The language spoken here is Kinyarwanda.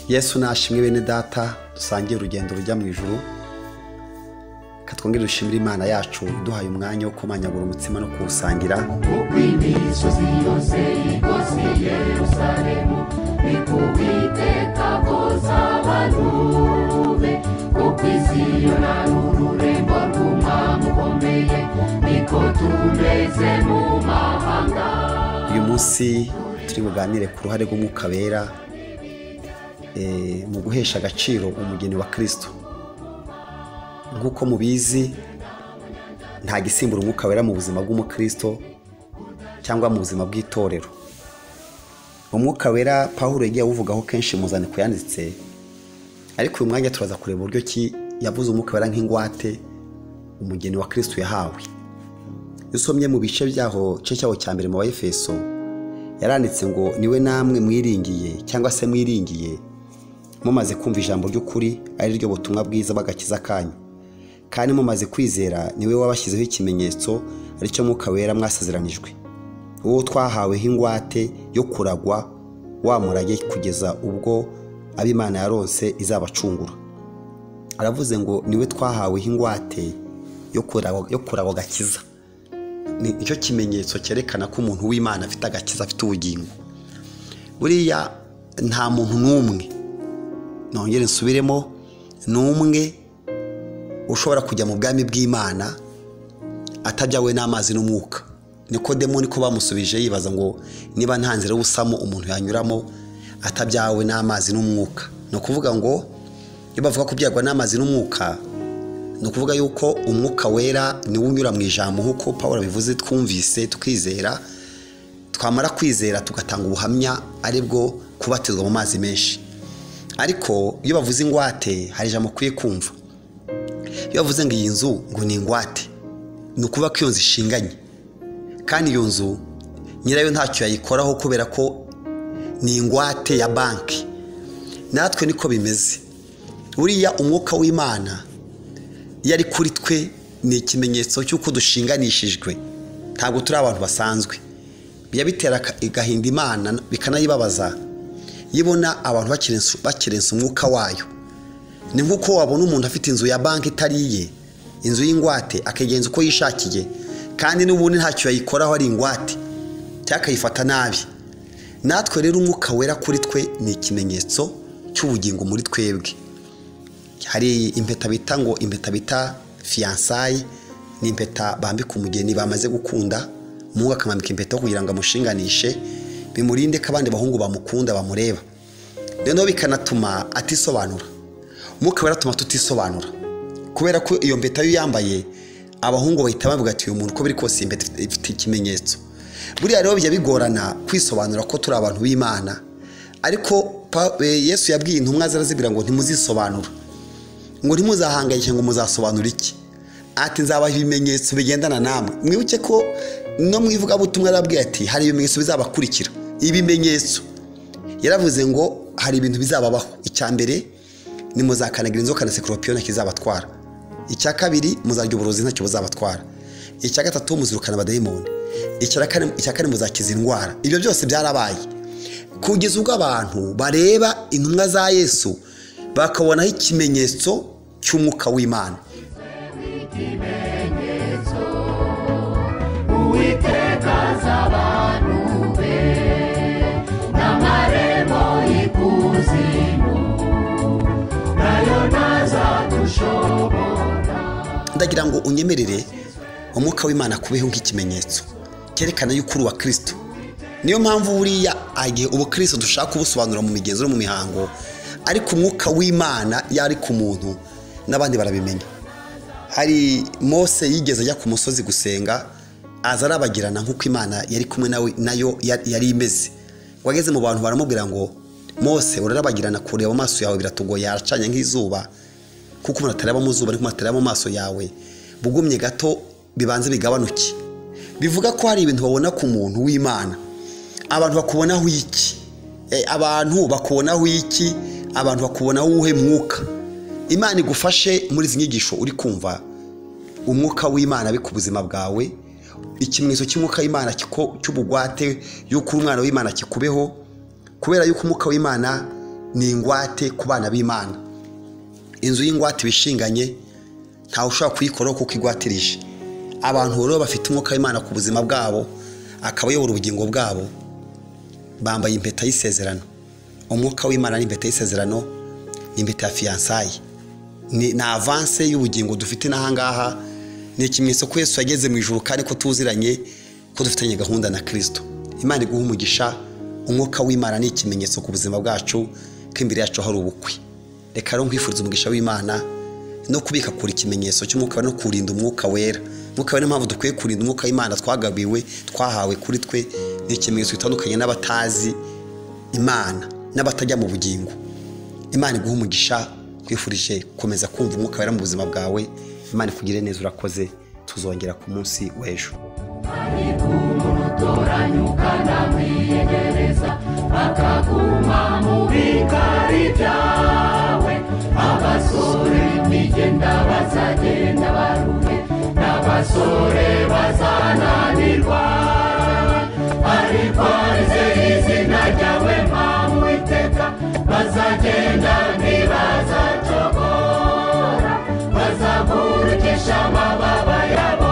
yesu nashimwe bene data dusangiye urugendo rujya mu ijoro katwongere dushimire imana yacu duhaye umwanya wo kumanyagura umutsima no kuwusangira kuko imisozi yose igose yerusalemu ni ku bw'iteka koza abantu be kuko isi yo nta n'ururembo rw'umwami ukomeye niko tumeze mu mahanga uyu munsi turi buganire ku ruhare rw'umwuka wera eh, mu guhesha agaciro umugeni wa kirisito nk'uko mubizi nta gisimbura umwuka wera mu buzima bw'umukristo cyangwa mu buzima bw'itorero umwuka wera pawulo yagiye awuvugaho kenshi mu zandiko yanditse ariko uyu mwanya turaza kureba uburyo ki yavuze umwuka wera nk'ingwate umugeni wa kirisito yahawe iyo usomye mu bice byaho cye cyaho cya mbere mu bayefeso yaranditse ngo niwe namwe mwiringiye cyangwa se mwiringiye mumaze kumva ijambo ry'ukuri ari ryo butumwa bwiza bw'agakiza kanyu kandi mumaze kwizera niwe wabashyizeho ikimenyetso aricyo mwuka wera mwasezeranijwe uwo twahaweho ingwate yo kuragwa wa murage kugeza ubwo ab'imana yarose izabacungura aravuze ngo niwe twahaweho ingwate yo kuragwa- yo kuragwa agakiza ni icyo kimenyetso cyerekana ko umuntu w'imana afite agakiza afite ubugingo buriya nta muntu n'umwe nongere nsubiremo ni umwe ushobora kujya mu bwami bw'imana atabyawe n'amazi n'umwuka nikodemo niko bamusubije yibaza ngo niba nta nzira y'ubusamo umuntu yanyuramo atabyawe n'amazi n'umwuka ni ukuvuga ngo iyo bavuga kubyagwa n'amazi n'umwuka ni ukuvuga yuko umwuka wera niwo unyura mu ijambo nk'uko paul abivuze twumvise tukizera twamara kwizera tugatanga ubuhamya ari bwo kubatizwa mu mazi menshi ariko iyo bavuze ingwate hari ijambo ukwiye kumva iyo bavuze ngo iyi nzu ngo ni ingwate ni ukuvuga ko iyo nzu ishinganye kandi iyo nzu nyirayo ntacyo yayikoraho kubera ko ni ingwate ya banki natwe niko bimeze buriya umwuka w'imana iyo ari kuri twe ni ikimenyetso cy'uko dushinganishijwe ntabwo turi abantu basanzwe bijya bitera aka- agahinda imana bikanayibabaza iyo ibona abantu bakirensa- bakirensa umwuka wayo ni nk'uko wabona umuntu afite inzu ya banki itari iye inzu y'ingwate akigenza uko yishakiye kandi n'ubundi ntacyo yayikoraho ari ingwate cyangwa akayifata nabi natwe rero umwuka wera kuri twe ni ikimenyetso cy'ubugingo muri twebwe hari impeta bita ngo impeta bita fiyansayi ni impeta bambika umugeni bamaze gukunda umuhungu akamwambika impeta kugira ngo amushinganishe bimurinde ko abandi bahungu bamukunda bamureba noneho bikanatuma atisobanura umwuka wera atuma tutisobanura kubera ko iyo mpeta yo yambaye abahungu bahita bavuga ati uyu muntu uko biri kose iyi mpeta ifite- ifite ikimenyetso buriya rero bijya bigorana kwisobanura ko turi abantu b'imana ariko Pa- eh, yesu yabwiye intumwa zarazibwira ngo ntimuzisobanura ngo ntimuzahangayike ngo muzasobanura iki ati nzabaha ibimenyetso bigendana namwe mwibuke ko no mu ivugabutumwa yarabwiye ati hari ibimenyetso bizabakurikira ibimenyetso yaravuze ngo hari ibintu bizababaho icya mbere nimuzakanagira inzoka na sekoropiyo ntacyo izabatwara icya kabiri muzarya uburozi ntacyo buzabatwara icya gatatu muzirukana abadayimoni icya kane- icya kane muzakiza indwara ibyo byose byarabaye kugeza ubwo abantu bareba intumwa za yesu bakabonaho ikimenyetso cy'umwuka w'imana ikimenyetso uwiteka z'abantu be n'amarembo y'ikuzimu nayo ntazadushobora ndagira ngo unyemerere umwuka w'imana kubeho nk'ikimenyetso cyerekana yuko uri uwa kirisito niyo mpamvu buriya igihe ubukristo dushaka kubusobanura mu migenzo no mu mihango ariko umwuka w'imana iyo ari ku muntu n'abandi barabimenya hari mose yigeze ajya ku musozi gusenga aza arabagirana nk'uko imana yari kumwe nawe nayo ya- yari imeze ngo ageze mu bantu baramubwira ngo mose urarabagirana kureba amaso yawe biratugoye haracanye nk'izuba kuko umuntu atareba mu zuba ariko umuntu atareba mu maso yawe bugumye gato bibanze bigabanuke bivuga ko hari ibintu babona ku muntu w'imana abantu bakubonaho iki Eh, abantu bakubonaho iki abantu bakubonaho uwuhe mwuka imana igufashe muri izi nyigisho uri kumva umwuka w'imana ari ku buzima bwawe ikimenyetso cy'umwuka w'imana kiko- cy'ubugwate y'uko uri umwana w'imana kikubeho kubera yuko umwuka w'imana ni ingwate ku bana b'imana inzu y'ingwate bishinganye ntawe ushobora kuyikoraho kuko igwatirije abantu rero bafite umwuka w'imana ku buzima bwabo akaba ayobora ubugingo bwabo bambaye impeta y'isezerano umwuka w'imana n'impeta y'isezerano ni impeta ya fiyansayi ni ni avanse y'ubugingo dufite n'ahangaha ni ikimenyetso ko yesu yageze mu ijoro kandi ko tuziranye ko dufitanye gahunda na kirisito imana iguha umugisha umwuka w'imana ni ikimenyetso ku buzima bwacu ko imbere yacu hari ubukwe reka rero nkwifuriza umugisha w'imana no kubika kure ikimenyetso cy'umwuka no kurinda umwuka wera umwuka wera niyo mpamvu dukwiye kurinda umwuka w'imana twagabiwe twahawe kuri twe ni ikimenyetso gitandukanye n'abatazi imana n'abatajya mu bugingo imana iguha umugisha twifurije komeza kumva umwuka wera mu buzima bwawe imana ikugire neza urakoze tuzongera ku munsi w'ejo ariko umuntu utoranyuka namwiyegereza akaguma mu bikari byawe abasore bigenda bazagenda barume n'abasore bazananirwa ariko rize izina ryawe mpamvu iteka bazagenda ntibazacogora bazagurukisha amababa yabo